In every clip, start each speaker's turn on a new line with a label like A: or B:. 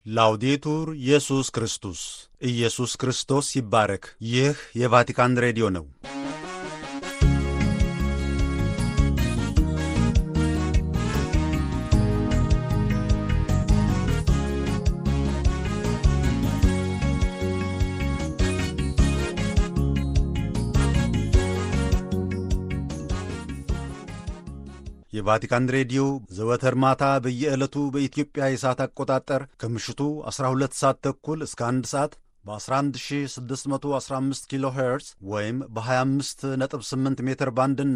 A: ላውዴቱር ኢየሱስ ክርስቶስ ኢየሱስ ክርስቶስ ይባረክ። ይህ የቫቲካን ሬዲዮ ነው። የቫቲካን ሬዲዮ ዘወትር ማታ በየዕለቱ በኢትዮጵያ የሰዓት አቆጣጠር ከምሽቱ 12 ሰዓት ተኩል እስከ 1 ሰዓት በ11615 ኪሎ ሄርዝ ወይም በ258 ሜትር ባንድ እና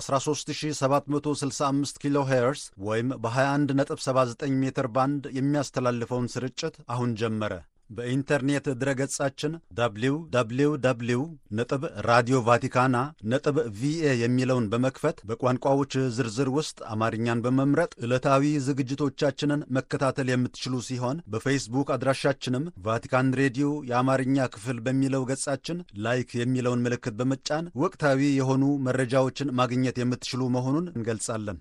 A: በ13765 ኪሎ ሄርዝ ወይም በ2179 ሜትር ባንድ የሚያስተላልፈውን ስርጭት አሁን ጀመረ። በኢንተርኔት ድረገጻችን www ነጥብ ራዲዮ ቫቲካና ነጥብ ቪኤ የሚለውን በመክፈት በቋንቋዎች ዝርዝር ውስጥ አማርኛን በመምረጥ ዕለታዊ ዝግጅቶቻችንን መከታተል የምትችሉ ሲሆን በፌስቡክ አድራሻችንም ቫቲካን ሬዲዮ የአማርኛ ክፍል በሚለው ገጻችን ላይክ የሚለውን ምልክት በመጫን ወቅታዊ የሆኑ መረጃዎችን ማግኘት የምትችሉ መሆኑን እንገልጻለን።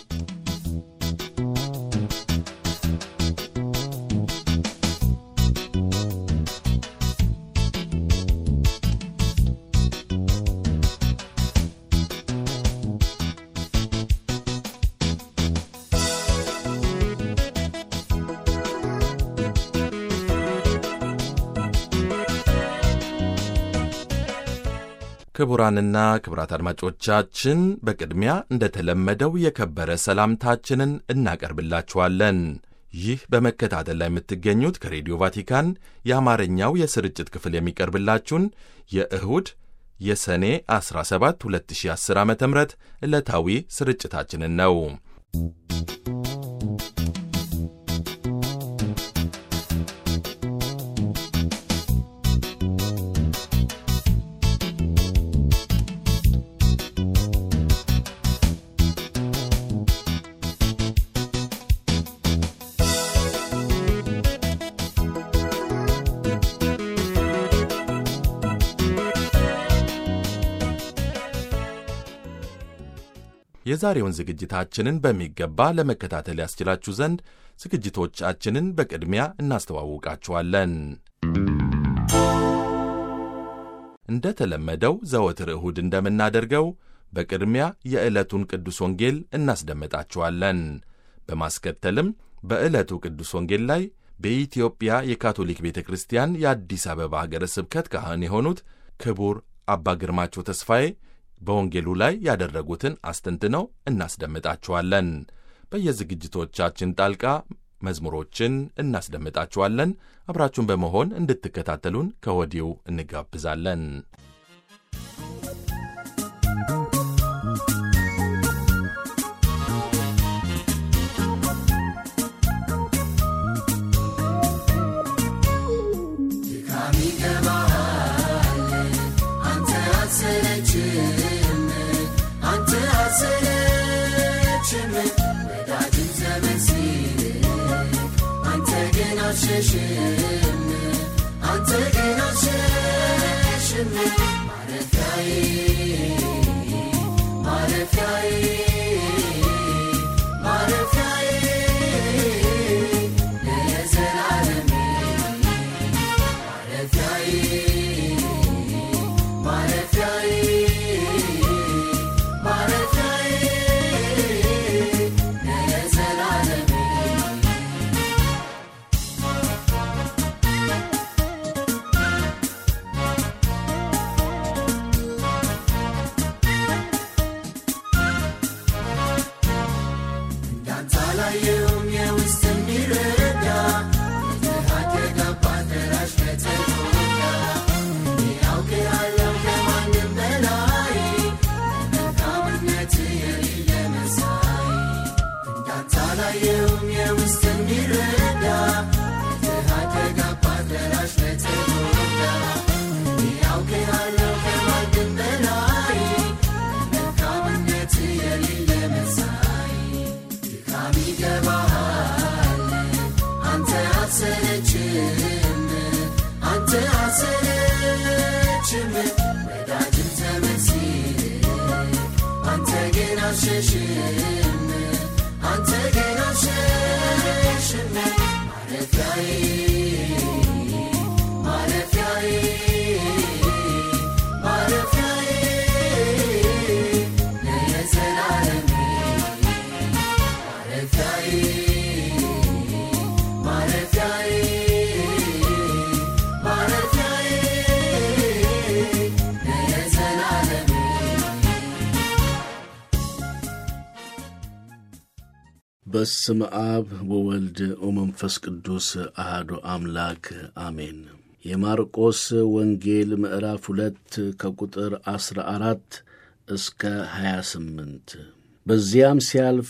B: ክቡራንና ክቡራት አድማጮቻችን በቅድሚያ እንደተለመደው የከበረ ሰላምታችንን እናቀርብላችኋለን። ይህ በመከታተል ላይ የምትገኙት ከሬዲዮ ቫቲካን የአማርኛው የስርጭት ክፍል የሚቀርብላችሁን የእሁድ የሰኔ 17 2010 ዓ ም ዕለታዊ ስርጭታችንን ነው። የዛሬውን ዝግጅታችንን በሚገባ ለመከታተል ያስችላችሁ ዘንድ ዝግጅቶቻችንን በቅድሚያ እናስተዋውቃችኋለን። እንደ ተለመደው ዘወትር እሁድ እንደምናደርገው በቅድሚያ የዕለቱን ቅዱስ ወንጌል እናስደምጣችኋለን። በማስከተልም በዕለቱ ቅዱስ ወንጌል ላይ በኢትዮጵያ የካቶሊክ ቤተ ክርስቲያን የአዲስ አበባ ሀገረ ስብከት ካህን የሆኑት ክቡር አባ ግርማቸው ተስፋዬ በወንጌሉ ላይ ያደረጉትን አስተንትነው እናስደምጣችኋለን። በየዝግጅቶቻችን ጣልቃ መዝሙሮችን እናስደምጣችኋለን። አብራችሁን በመሆን እንድትከታተሉን ከወዲሁ እንጋብዛለን።
C: አንተ ግን አልሸሽም ማረፊያዬ ማረፊያዬ ማረፊያዬ ለዘላለሜ ማረፊያዬ ማረፊያዬ ማረፊያዬ ለዘላለሜ እንዳንተ አላየሁም የውስጥ የሚረዳ የድሃት የገባት ደራሽ ከተጎዳ እኔ አውቅሃለሁ ከማንም በላይ መልካምነት የሌለ መሳይ እንዳንተ አላየሁም የውስጥ የሚረዳ የድሃት የገባት ደራሽ ከተጎዳ እኔ አውቅሃለሁ ከማንም በላይ መልካምነት የሌለ መሳይ ድካም ይገባሃል አንተ አትሰለችም አንተ አትሰለችም ወዳጅም ዘመን ሲል አንተ ግን አልሸሽም አንተ ግን አልሸሽም ማረፊያዬ
D: በስም አብ ወወልድ ወመንፈስ ቅዱስ አህዶ አምላክ አሜን። የማርቆስ ወንጌል ምዕራፍ ሁለት ከቁጥር ዐሥራ አራት እስከ ሀያ ስምንት በዚያም ሲያልፍ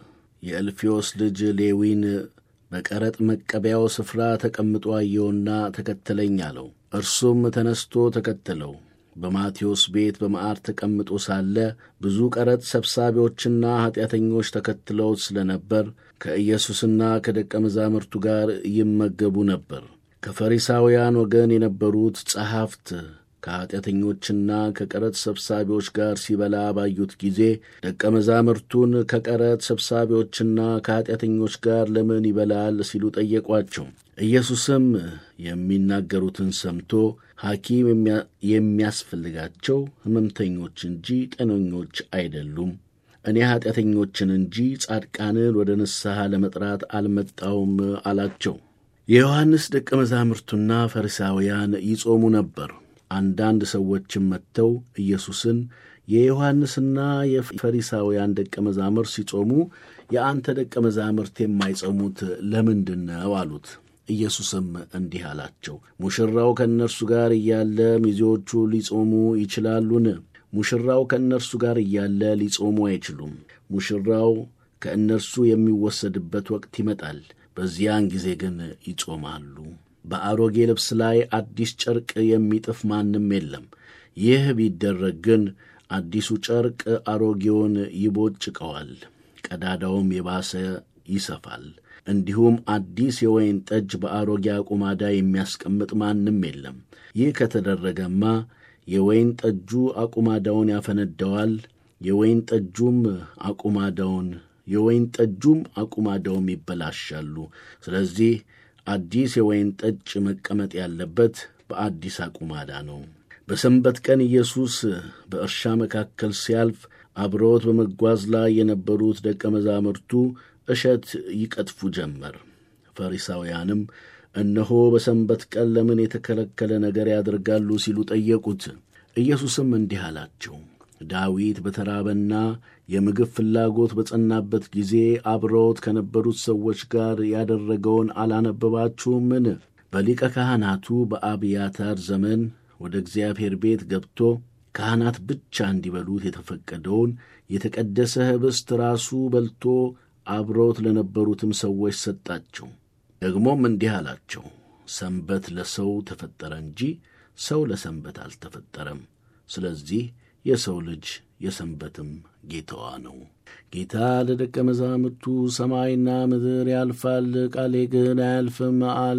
D: የእልፌዎስ ልጅ ሌዊን በቀረጥ መቀበያው ስፍራ ተቀምጦ አየውና ተከተለኝ አለው። እርሱም ተነስቶ ተከተለው። በማቴዎስ ቤት በመዓር ተቀምጦ ሳለ ብዙ ቀረጥ ሰብሳቢዎችና ኀጢአተኞች ተከትለውት ስለ ነበር ከኢየሱስና ከደቀ መዛሙርቱ ጋር ይመገቡ ነበር። ከፈሪሳውያን ወገን የነበሩት ጸሐፍት ከኀጢአተኞችና ከቀረጥ ሰብሳቢዎች ጋር ሲበላ ባዩት ጊዜ ደቀ መዛሙርቱን ከቀረጥ ሰብሳቢዎችና ከኀጢአተኞች ጋር ለምን ይበላል ሲሉ ጠየቋቸው። ኢየሱስም የሚናገሩትን ሰምቶ ሐኪም የሚያስፈልጋቸው ሕመምተኞች እንጂ ጤነኞች አይደሉም፣ እኔ ኀጢአተኞችን እንጂ ጻድቃንን ወደ ንስሐ ለመጥራት አልመጣውም አላቸው። የዮሐንስ ደቀ መዛሙርቱና ፈሪሳውያን ይጾሙ ነበር። አንዳንድ ሰዎችም መጥተው ኢየሱስን የዮሐንስና የፈሪሳውያን ደቀ መዛሙርት ሲጾሙ የአንተ ደቀ መዛሙርት የማይጾሙት ለምንድን ነው አሉት። ኢየሱስም እንዲህ አላቸው፣ ሙሽራው ከእነርሱ ጋር እያለ ሚዜዎቹ ሊጾሙ ይችላሉን? ሙሽራው ከእነርሱ ጋር እያለ ሊጾሙ አይችሉም። ሙሽራው ከእነርሱ የሚወሰድበት ወቅት ይመጣል፣ በዚያን ጊዜ ግን ይጾማሉ። በአሮጌ ልብስ ላይ አዲስ ጨርቅ የሚጥፍ ማንም የለም። ይህ ቢደረግ ግን አዲሱ ጨርቅ አሮጌውን ይቦጭቀዋል፣ ቀዳዳውም የባሰ ይሰፋል። እንዲሁም አዲስ የወይን ጠጅ በአሮጌ አቁማዳ የሚያስቀምጥ ማንም የለም። ይህ ከተደረገማ የወይን ጠጁ አቁማዳውን ያፈነደዋል፣ የወይን ጠጁም አቁማዳውን የወይን ጠጁም አቁማዳውም ይበላሻሉ። ስለዚህ አዲስ የወይን ጠጅ መቀመጥ ያለበት በአዲስ አቁማዳ ነው። በሰንበት ቀን ኢየሱስ በእርሻ መካከል ሲያልፍ አብረውት በመጓዝ ላይ የነበሩት ደቀ መዛሙርቱ እሸት ይቀጥፉ ጀመር። ፈሪሳውያንም እነሆ በሰንበት ቀን ለምን የተከለከለ ነገር ያደርጋሉ ሲሉ ጠየቁት። ኢየሱስም እንዲህ አላቸው፣ ዳዊት በተራበና የምግብ ፍላጎት በጸናበት ጊዜ አብረውት ከነበሩት ሰዎች ጋር ያደረገውን አላነበባችሁምን? በሊቀ ካህናቱ በአብያታር ዘመን ወደ እግዚአብሔር ቤት ገብቶ ካህናት ብቻ እንዲበሉት የተፈቀደውን የተቀደሰ ኅብስት ራሱ በልቶ አብረውት ለነበሩትም ሰዎች ሰጣቸው። ደግሞም እንዲህ አላቸው፣ ሰንበት ለሰው ተፈጠረ እንጂ ሰው ለሰንበት አልተፈጠረም። ስለዚህ የሰው ልጅ የሰንበትም ጌታዋ ነው። ጌታ ለደቀ መዛሙርቱ ሰማይና ምድር ያልፋል፣ ቃሌ ግን አያልፍም አለ።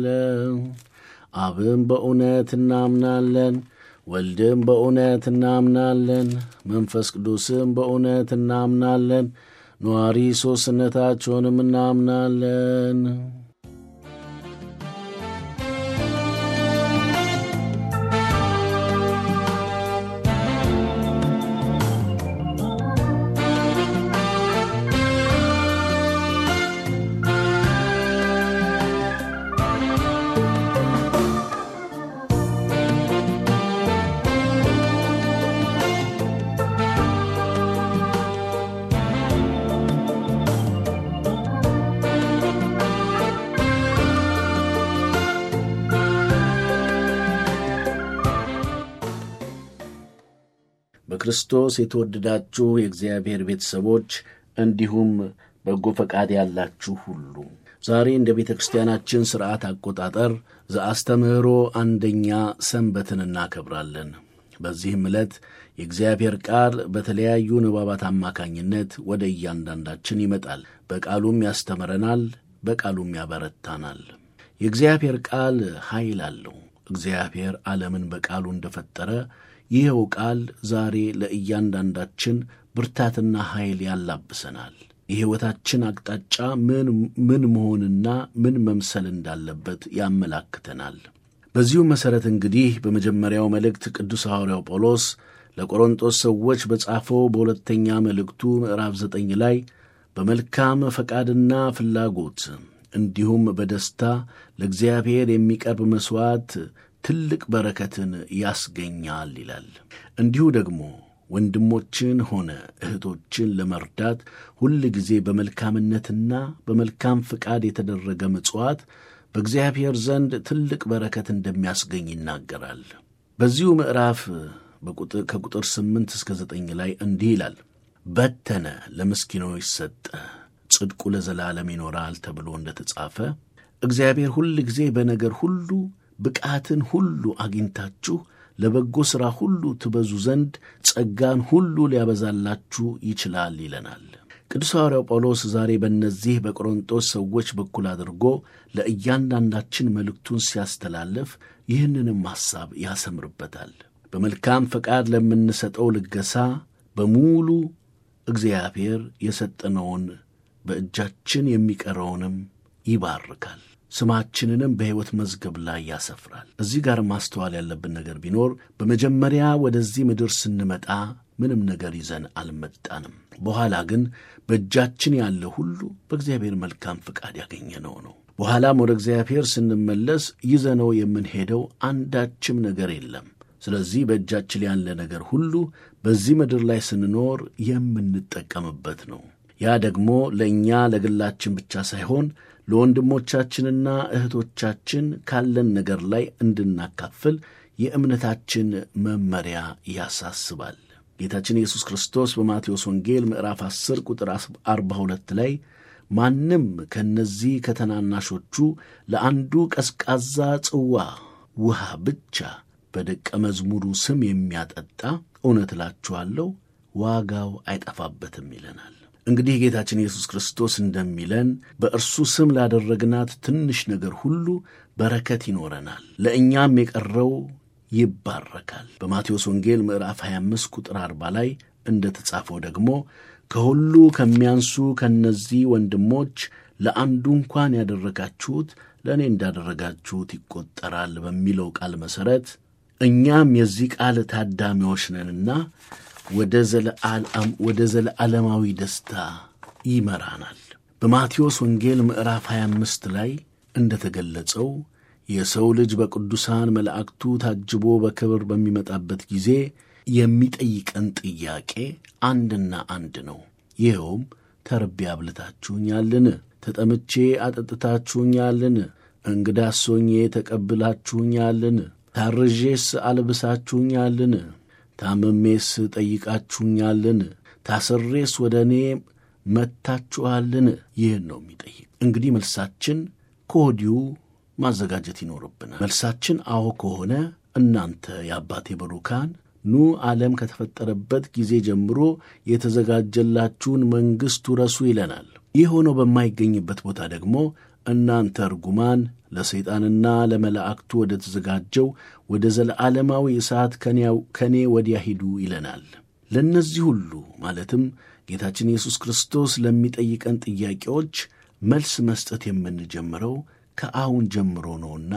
D: አብም በእውነት እናምናለን፣ ወልድም በእውነት እናምናለን፣ መንፈስ ቅዱስም በእውነት እናምናለን፣ ነዋሪ ሦስትነታቸውንም እናምናለን። በክርስቶስ የተወደዳችሁ የእግዚአብሔር ቤተሰቦች እንዲሁም በጎ ፈቃድ ያላችሁ ሁሉ ዛሬ እንደ ቤተ ክርስቲያናችን ሥርዓት አቆጣጠር ዘአስተምህሮ አንደኛ ሰንበትን እናከብራለን። በዚህም ዕለት የእግዚአብሔር ቃል በተለያዩ ንባባት አማካኝነት ወደ እያንዳንዳችን ይመጣል። በቃሉም ያስተምረናል፣ በቃሉም ያበረታናል። የእግዚአብሔር ቃል ኃይል አለው። እግዚአብሔር ዓለምን በቃሉ እንደፈጠረ ይኸው ቃል ዛሬ ለእያንዳንዳችን ብርታትና ኃይል ያላብሰናል። የሕይወታችን አቅጣጫ ምን ምን መሆንና ምን መምሰል እንዳለበት ያመላክተናል። በዚሁ መሠረት እንግዲህ በመጀመሪያው መልእክት ቅዱስ ሐዋርያው ጳውሎስ ለቆሮንጦስ ሰዎች በጻፈው በሁለተኛ መልእክቱ ምዕራፍ ዘጠኝ ላይ በመልካም ፈቃድና ፍላጎት እንዲሁም በደስታ ለእግዚአብሔር የሚቀርብ መሥዋዕት ትልቅ በረከትን ያስገኛል ይላል። እንዲሁ ደግሞ ወንድሞችን ሆነ እህቶችን ለመርዳት ሁል ጊዜ በመልካምነትና በመልካም ፍቃድ የተደረገ ምጽዋት በእግዚአብሔር ዘንድ ትልቅ በረከት እንደሚያስገኝ ይናገራል። በዚሁ ምዕራፍ ከቁጥር ስምንት እስከ ዘጠኝ ላይ እንዲህ ይላል በተነ፣ ለምስኪኖች ሰጠ፣ ጽድቁ ለዘላለም ይኖራል ተብሎ እንደ ተጻፈ እግዚአብሔር ሁል ጊዜ በነገር ሁሉ ብቃትን ሁሉ አግኝታችሁ ለበጎ ሥራ ሁሉ ትበዙ ዘንድ ጸጋን ሁሉ ሊያበዛላችሁ ይችላል ይለናል። ቅዱስ ሐዋርያው ጳውሎስ ዛሬ በእነዚህ በቆሮንጦስ ሰዎች በኩል አድርጎ ለእያንዳንዳችን መልእክቱን ሲያስተላልፍ ይህንንም ሐሳብ ያሰምርበታል። በመልካም ፈቃድ ለምንሰጠው ልገሳ በሙሉ እግዚአብሔር የሰጠነውን በእጃችን የሚቀረውንም ይባርካል፣ ስማችንንም በሕይወት መዝገብ ላይ ያሰፍራል። እዚህ ጋር ማስተዋል ያለብን ነገር ቢኖር በመጀመሪያ ወደዚህ ምድር ስንመጣ ምንም ነገር ይዘን አልመጣንም። በኋላ ግን በእጃችን ያለ ሁሉ በእግዚአብሔር መልካም ፈቃድ ያገኘነው ነው። በኋላም ወደ እግዚአብሔር ስንመለስ ይዘነው የምንሄደው አንዳችም ነገር የለም። ስለዚህ በእጃችን ያለ ነገር ሁሉ በዚህ ምድር ላይ ስንኖር የምንጠቀምበት ነው። ያ ደግሞ ለእኛ ለግላችን ብቻ ሳይሆን ለወንድሞቻችንና እህቶቻችን ካለን ነገር ላይ እንድናካፍል የእምነታችን መመሪያ ያሳስባል። ጌታችን ኢየሱስ ክርስቶስ በማቴዎስ ወንጌል ምዕራፍ 10 ቁጥር 42 ላይ ማንም ከእነዚህ ከተናናሾቹ ለአንዱ ቀዝቃዛ ጽዋ ውሃ ብቻ በደቀ መዝሙሩ ስም የሚያጠጣ እውነት እላችኋለሁ ዋጋው አይጠፋበትም ይለናል። እንግዲህ ጌታችን ኢየሱስ ክርስቶስ እንደሚለን በእርሱ ስም ላደረግናት ትንሽ ነገር ሁሉ በረከት ይኖረናል፣ ለእኛም የቀረው ይባረካል። በማቴዎስ ወንጌል ምዕራፍ 25 ቁጥር 40 ላይ እንደ ተጻፈው ደግሞ ከሁሉ ከሚያንሱ ከእነዚህ ወንድሞች ለአንዱ እንኳን ያደረጋችሁት ለእኔ እንዳደረጋችሁት ይቆጠራል በሚለው ቃል መሠረት እኛም የዚህ ቃል ታዳሚዎች ነንና ወደ ዘለዓለማዊ ደስታ ይመራናል። በማቴዎስ ወንጌል ምዕራፍ 25 ላይ እንደ ተገለጸው የሰው ልጅ በቅዱሳን መላእክቱ ታጅቦ በክብር በሚመጣበት ጊዜ የሚጠይቀን ጥያቄ አንድና አንድ ነው። ይኸውም ተርቤ አብልታችሁኛልን? ተጠምቼ አጠጥታችሁኛልን? እንግዳ ሶኜ ተቀብላችሁኛልን? ታርዤስ አልብሳችሁኛልን? ታምሜስ ጠይቃችሁኛልን? ታስሬስ ወደ እኔ መጥታችኋልን? ይህን ነው የሚጠይቅ። እንግዲህ መልሳችን ከወዲሁ ማዘጋጀት ይኖርብናል። መልሳችን አዎ ከሆነ እናንተ የአባቴ ብሩካን ኑ ዓለም ከተፈጠረበት ጊዜ ጀምሮ የተዘጋጀላችሁን መንግሥት ውረሱ ይለናል። ይህ ሆኖ በማይገኝበት ቦታ ደግሞ እናንተ እርጉማን ለሰይጣንና ለመላእክቱ ወደ ተዘጋጀው ወደ ዘለዓለማዊ እሳት ከኔ ወዲያ ሂዱ ይለናል። ለእነዚህ ሁሉ ማለትም ጌታችን ኢየሱስ ክርስቶስ ለሚጠይቀን ጥያቄዎች መልስ መስጠት የምንጀምረው ከአሁን ጀምሮ ነውና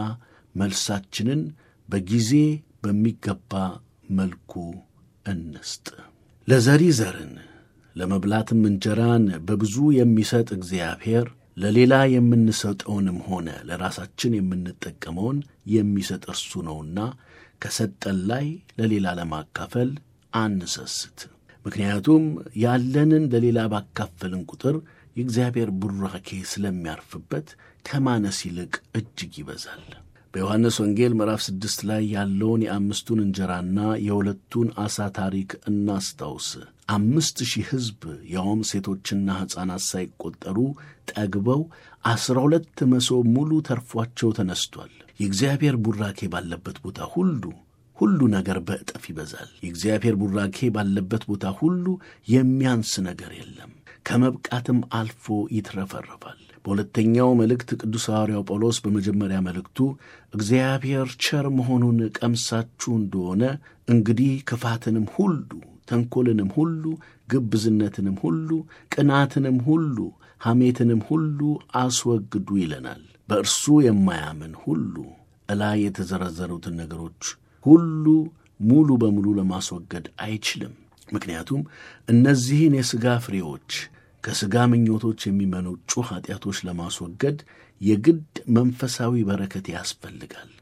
D: መልሳችንን በጊዜ በሚገባ መልኩ እንስጥ። ለዘሪ ዘርን ለመብላትም እንጀራን በብዙ የሚሰጥ እግዚአብሔር ለሌላ የምንሰጠውንም ሆነ ለራሳችን የምንጠቀመውን የሚሰጥ እርሱ ነውና ከሰጠን ላይ ለሌላ ለማካፈል አንሰስት። ምክንያቱም ያለንን ለሌላ ባካፈልን ቁጥር የእግዚአብሔር ቡራኬ ስለሚያርፍበት ከማነስ ይልቅ እጅግ ይበዛል። በዮሐንስ ወንጌል ምዕራፍ ስድስት ላይ ያለውን የአምስቱን እንጀራና የሁለቱን ዓሣ ታሪክ እናስታውስ። አምስት ሺህ ሕዝብ ያውም ሴቶችና ሕፃናት ሳይቆጠሩ ጠግበው ዐሥራ ሁለት መሶብ ሙሉ ተርፏቸው ተነስቷል። የእግዚአብሔር ቡራኬ ባለበት ቦታ ሁሉ ሁሉ ነገር በእጥፍ ይበዛል። የእግዚአብሔር ቡራኬ ባለበት ቦታ ሁሉ የሚያንስ ነገር የለም። ከመብቃትም አልፎ ይትረፈረፋል። በሁለተኛው መልእክት ቅዱስ ሐዋርያው ጳውሎስ በመጀመሪያ መልእክቱ እግዚአብሔር ቸር መሆኑን ቀምሳችሁ እንደሆነ እንግዲህ ክፋትንም ሁሉ፣ ተንኰልንም ሁሉ፣ ግብዝነትንም ሁሉ፣ ቅናትንም ሁሉ፣ ሐሜትንም ሁሉ አስወግዱ ይለናል። በእርሱ የማያምን ሁሉ እላይ የተዘረዘሩትን ነገሮች ሁሉ ሙሉ በሙሉ ለማስወገድ አይችልም። ምክንያቱም እነዚህን የሥጋ ፍሬዎች ከሥጋ ምኞቶች የሚመነጩ ኀጢአቶች ለማስወገድ የግድ መንፈሳዊ በረከት ያስፈልጋል።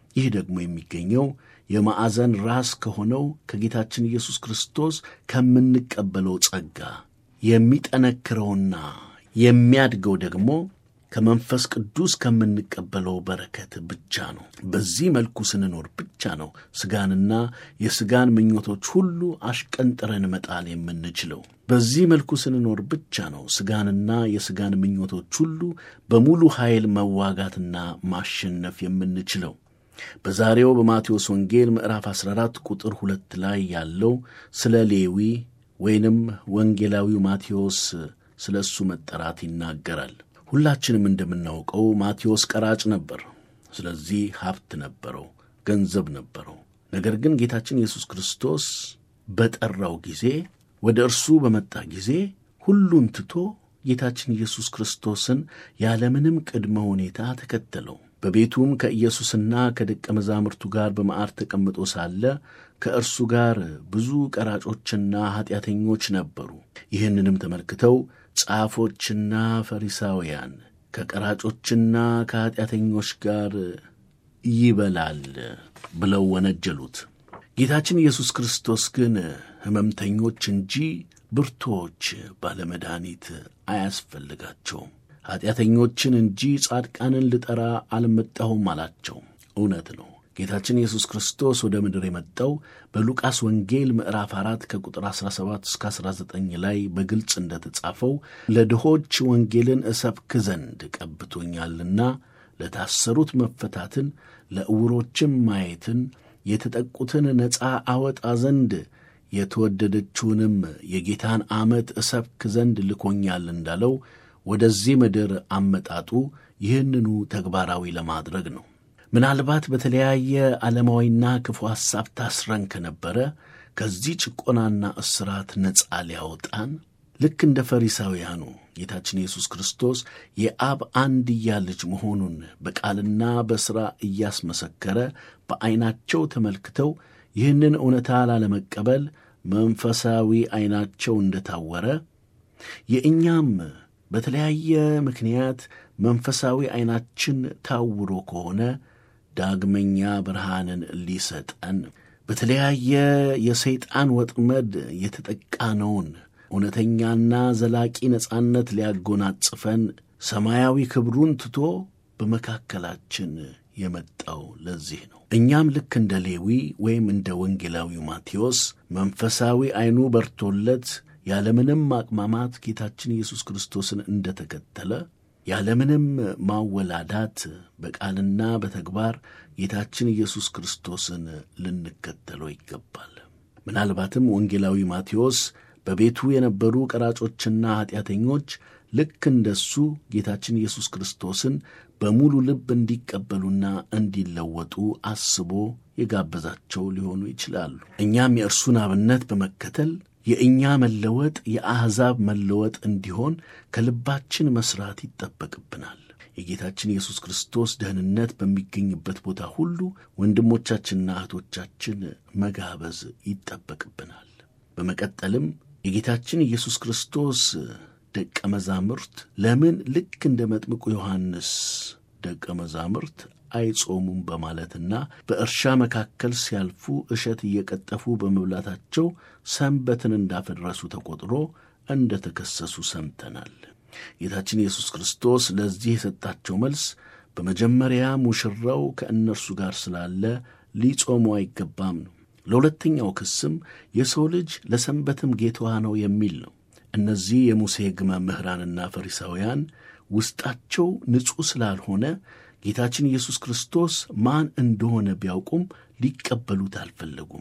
D: ይህ ደግሞ የሚገኘው የማዕዘን ራስ ከሆነው ከጌታችን ኢየሱስ ክርስቶስ ከምንቀበለው ጸጋ የሚጠነክረውና የሚያድገው ደግሞ ከመንፈስ ቅዱስ ከምንቀበለው በረከት ብቻ ነው። በዚህ መልኩ ስንኖር ብቻ ነው ሥጋንና የሥጋን ምኞቶች ሁሉ አሽቀንጥረን መጣል የምንችለው። በዚህ መልኩ ስንኖር ብቻ ነው ሥጋንና የሥጋን ምኞቶች ሁሉ በሙሉ ኃይል መዋጋትና ማሸነፍ የምንችለው። በዛሬው በማቴዎስ ወንጌል ምዕራፍ 14 ቁጥር ሁለት ላይ ያለው ስለ ሌዊ ወይንም ወንጌላዊው ማቴዎስ ስለ እሱ መጠራት ይናገራል። ሁላችንም እንደምናውቀው ማቴዎስ ቀራጭ ነበር። ስለዚህ ሀብት ነበረው፣ ገንዘብ ነበረው። ነገር ግን ጌታችን ኢየሱስ ክርስቶስ በጠራው ጊዜ ወደ እርሱ በመጣ ጊዜ ሁሉን ትቶ ጌታችን ኢየሱስ ክርስቶስን ያለምንም ቅድመ ሁኔታ ተከተለው። በቤቱም ከኢየሱስና ከደቀ መዛሙርቱ ጋር በማዕድ ተቀምጦ ሳለ ከእርሱ ጋር ብዙ ቀራጮችና ኀጢአተኞች ነበሩ። ይህንንም ተመልክተው ጻፎችና ፈሪሳውያን ከቀራጮችና ከኀጢአተኞች ጋር ይበላል ብለው ወነጀሉት። ጌታችን ኢየሱስ ክርስቶስ ግን ሕመምተኞች እንጂ ብርቶች ባለመድኃኒት አያስፈልጋቸውም፣ ኀጢአተኞችን እንጂ ጻድቃንን ልጠራ አልመጣሁም አላቸው። እውነት ነው። ጌታችን ኢየሱስ ክርስቶስ ወደ ምድር የመጣው በሉቃስ ወንጌል ምዕራፍ 4 ከቁጥር 17 እስከ 19 ላይ በግልጽ እንደተጻፈው ለድሆች ወንጌልን እሰብክ ዘንድ ቀብቶኛልና ለታሰሩት መፈታትን፣ ለዕውሮችም ማየትን፣ የተጠቁትን ነፃ አወጣ ዘንድ የተወደደችውንም የጌታን ዓመት እሰብክ ዘንድ ልኮኛል እንዳለው ወደዚህ ምድር አመጣጡ ይህንኑ ተግባራዊ ለማድረግ ነው። ምናልባት በተለያየ ዓለማዊና ክፉ ሐሳብ ታስረን ከነበረ ከዚህ ጭቆናና እስራት ነፃ ሊያወጣን ልክ እንደ ፈሪሳውያኑ ጌታችን ኢየሱስ ክርስቶስ የአብ አንድያ ልጅ መሆኑን በቃልና በሥራ እያስመሰከረ በዐይናቸው ተመልክተው ይህንን እውነታ ላለመቀበል መንፈሳዊ ዐይናቸው እንደታወረ የእኛም በተለያየ ምክንያት መንፈሳዊ ዐይናችን ታውሮ ከሆነ ዳግመኛ ብርሃንን ሊሰጠን በተለያየ የሰይጣን ወጥመድ የተጠቃነውን እውነተኛና ዘላቂ ነጻነት ሊያጎናጽፈን ሰማያዊ ክብሩን ትቶ በመካከላችን የመጣው ለዚህ ነው። እኛም ልክ እንደ ሌዊ ወይም እንደ ወንጌላዊው ማቴዎስ መንፈሳዊ ዐይኑ በርቶለት ያለምንም ማቅማማት ጌታችን ኢየሱስ ክርስቶስን እንደተከተለ ያለምንም ማወላዳት በቃልና በተግባር ጌታችን ኢየሱስ ክርስቶስን ልንከተለው ይገባል። ምናልባትም ወንጌላዊ ማቴዎስ በቤቱ የነበሩ ቀራጮችና ኀጢአተኞች ልክ እንደሱ ጌታችን ኢየሱስ ክርስቶስን በሙሉ ልብ እንዲቀበሉና እንዲለወጡ አስቦ የጋበዛቸው ሊሆኑ ይችላሉ። እኛም የእርሱን አብነት በመከተል የእኛ መለወጥ የአሕዛብ መለወጥ እንዲሆን ከልባችን መሥራት ይጠበቅብናል። የጌታችን ኢየሱስ ክርስቶስ ደህንነት በሚገኝበት ቦታ ሁሉ ወንድሞቻችንና እህቶቻችን መጋበዝ ይጠበቅብናል። በመቀጠልም የጌታችን ኢየሱስ ክርስቶስ ደቀ መዛሙርት ለምን ልክ እንደ መጥምቁ ዮሐንስ ደቀ መዛሙርት አይጾሙም በማለትና በእርሻ መካከል ሲያልፉ እሸት እየቀጠፉ በመብላታቸው ሰንበትን እንዳፈረሱ ተቆጥሮ እንደ ተከሰሱ ሰምተናል። ጌታችን ኢየሱስ ክርስቶስ ለዚህ የሰጣቸው መልስ በመጀመሪያ ሙሽራው ከእነርሱ ጋር ስላለ ሊጾሙ አይገባም ነው። ለሁለተኛው ክስም የሰው ልጅ ለሰንበትም ጌታዋ ነው የሚል ነው። እነዚህ የሙሴ ሕግ መምህራንና ፈሪሳውያን ውስጣቸው ንጹሕ ስላልሆነ ጌታችን ኢየሱስ ክርስቶስ ማን እንደሆነ ቢያውቁም ሊቀበሉት አልፈለጉም።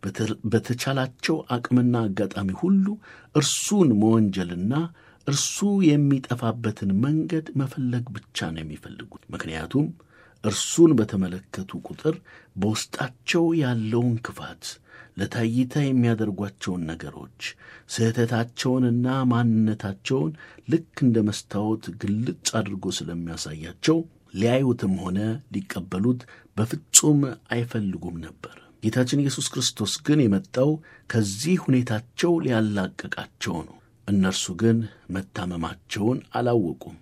D: በተቻላቸው አቅምና አጋጣሚ ሁሉ እርሱን መወንጀልና እርሱ የሚጠፋበትን መንገድ መፈለግ ብቻ ነው የሚፈልጉት። ምክንያቱም እርሱን በተመለከቱ ቁጥር በውስጣቸው ያለውን ክፋት፣ ለታይታ የሚያደርጓቸውን ነገሮች፣ ስህተታቸውንና ማንነታቸውን ልክ እንደ መስታወት ግልጽ አድርጎ ስለሚያሳያቸው ሊያዩትም ሆነ ሊቀበሉት በፍጹም አይፈልጉም ነበር። ጌታችን ኢየሱስ ክርስቶስ ግን የመጣው ከዚህ ሁኔታቸው ሊያላቅቃቸው ነው። እነርሱ ግን መታመማቸውን አላወቁም።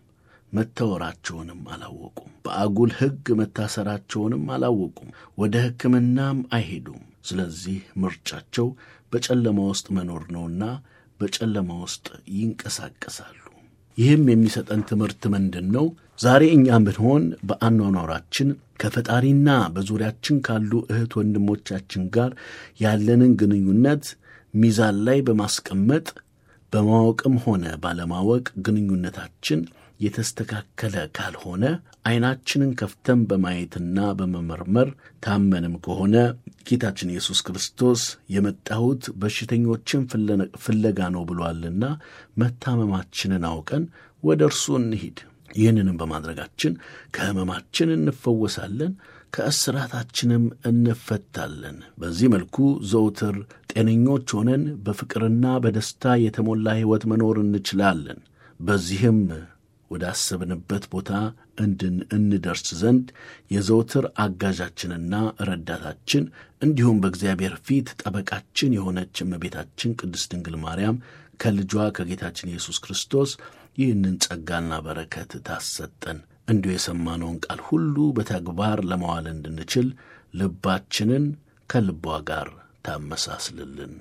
D: መተወራቸውንም አላወቁም። በአጉል ሕግ መታሰራቸውንም አላወቁም። ወደ ሕክምናም አይሄዱም። ስለዚህ ምርጫቸው በጨለማ ውስጥ መኖር ነውና በጨለማ ውስጥ ይንቀሳቀሳሉ። ይህም የሚሰጠን ትምህርት ምንድን ነው? ዛሬ እኛም ብንሆን በአኗኗራችን ከፈጣሪና በዙሪያችን ካሉ እህት ወንድሞቻችን ጋር ያለንን ግንኙነት ሚዛን ላይ በማስቀመጥ በማወቅም ሆነ ባለማወቅ ግንኙነታችን የተስተካከለ ካልሆነ ዓይናችንን ከፍተን በማየትና በመመርመር ታመንም ከሆነ ጌታችን ኢየሱስ ክርስቶስ የመጣሁት በሽተኞችን ፍለጋ ነው ብሏልና መታመማችንን አውቀን ወደ እርሱ እንሂድ። ይህንንም በማድረጋችን ከሕመማችን እንፈወሳለን፣ ከእስራታችንም እንፈታለን። በዚህ መልኩ ዘውትር ጤነኞች ሆነን በፍቅርና በደስታ የተሞላ ሕይወት መኖር እንችላለን። በዚህም ወዳሰብንበት ቦታ እንድን እንደርስ ዘንድ የዘውትር አጋዣችንና ረዳታችን እንዲሁም በእግዚአብሔር ፊት ጠበቃችን የሆነች እመቤታችን ቅድስት ድንግል ማርያም ከልጇ ከጌታችን ኢየሱስ ክርስቶስ ይህንን ጸጋና በረከት ታሰጠን። እንዲሁ የሰማነውን ቃል ሁሉ በተግባር ለማዋል እንድንችል ልባችንን ከልቧ ጋር ታመሳስልልን።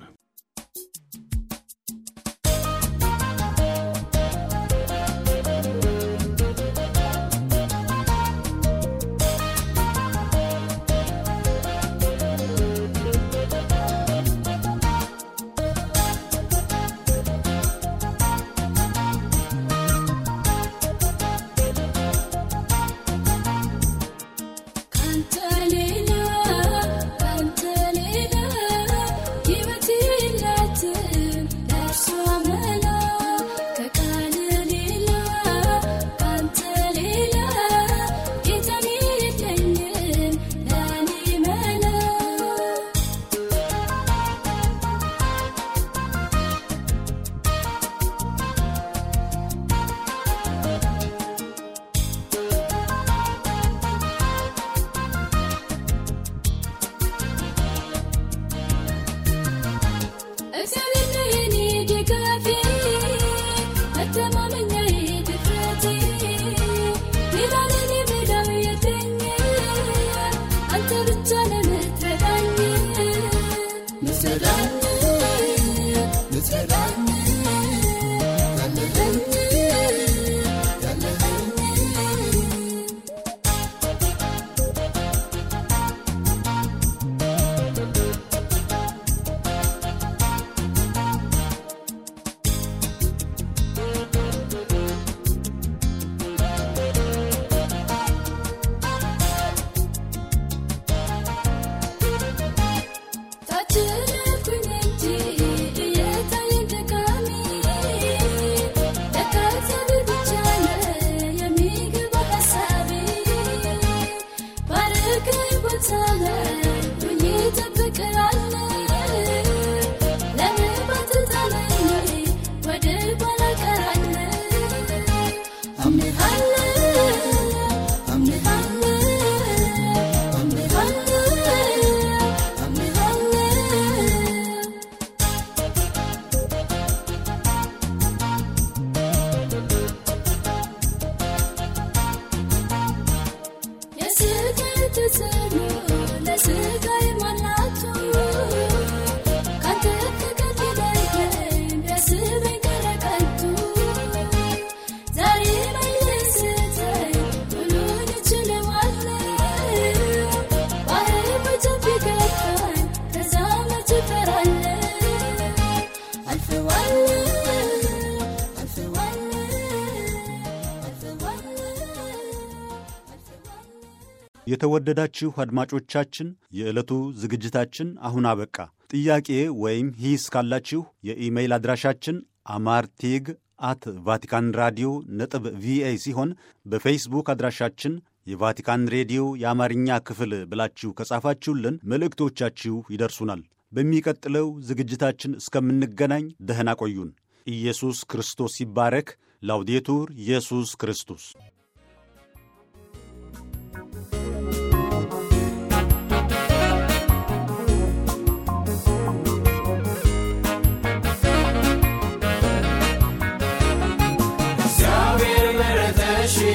E: ካንተ ሌላ ካንተ ሌላ ሕይወት የላትም ለእርሷ መላ ከቃል ሌላ ካንተ ሌላ ጌታን የለኝም ለእኔ መላ እግዚአብሔር ነው የኔ ድጋፌ፣ መተማመኛዬ፣ ድፍረቴ። ሌላ ለኔ ምለው የለኝም፣ አንተ ብቻ ነህ የምትረዳኝ።
C: ምትረዳኝ ምትረዳኝ ያለኸኝ ያለኸኝ
E: ታችልኩኝ እንጂ እየታየኝ ደካሚ፣ ለካ እግዚአብሔር ብቻ ነው የሚገባ ሐሳቤ። ባረከኝ ቦታ ላይ ሆኜ እጠብቅሃለሁ፣ ለምን ባትጣለኝ ወደ ኋላ እቀራለሁ። አምንሃለሁ አምንሃለሁ አምንሃለሁ አምንሃለሁ የስጋዬ ተጽዕኖ ለስጋዬ ማናቱ ካንተ ፍቅር ሊለየኝ ቢያስበኝ ከረቀቱ ዛሬ ባይደስተኝ ሁሉን እችለዋለሁ ባህር በጀብ ቢገፋኝ ከዛ መች እፈራለሁ አልፈዋለሁ አልፈዋለሁ አልፈዋለሁ አልፈዋለሁ
A: የተወደዳችሁ አድማጮቻችን የዕለቱ ዝግጅታችን አሁን አበቃ። ጥያቄ ወይም ሂስ ካላችሁ የኢሜይል አድራሻችን አማርቲግ አት ቫቲካን ራዲዮ ነጥብ ቪኦኤ ሲሆን በፌስቡክ አድራሻችን የቫቲካን ሬዲዮ የአማርኛ ክፍል ብላችሁ ከጻፋችሁልን መልእክቶቻችሁ ይደርሱናል። በሚቀጥለው ዝግጅታችን እስከምንገናኝ ደህና ቆዩን። ኢየሱስ ክርስቶስ ይባረክ። ላውዴቱር ኢየሱስ ክርስቶስ
C: እግዚአብሔር ምሕረትሽ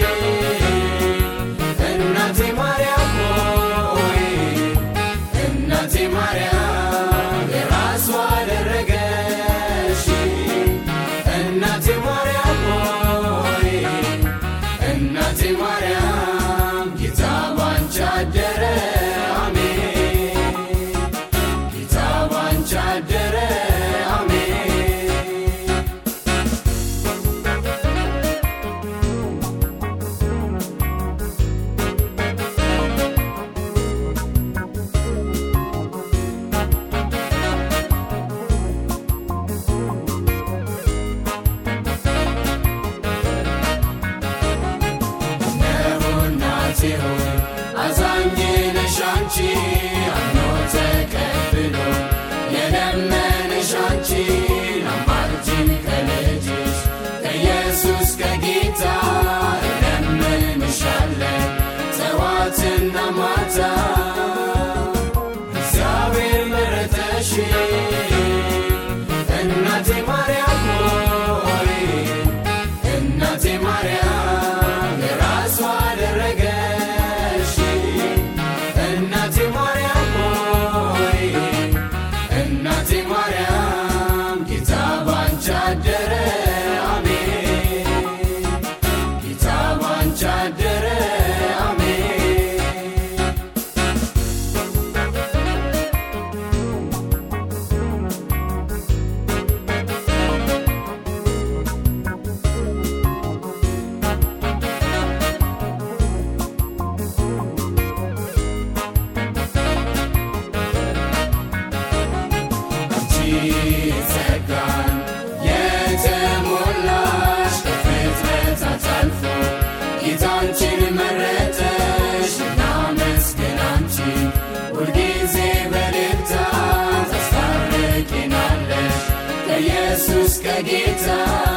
E: ጌታ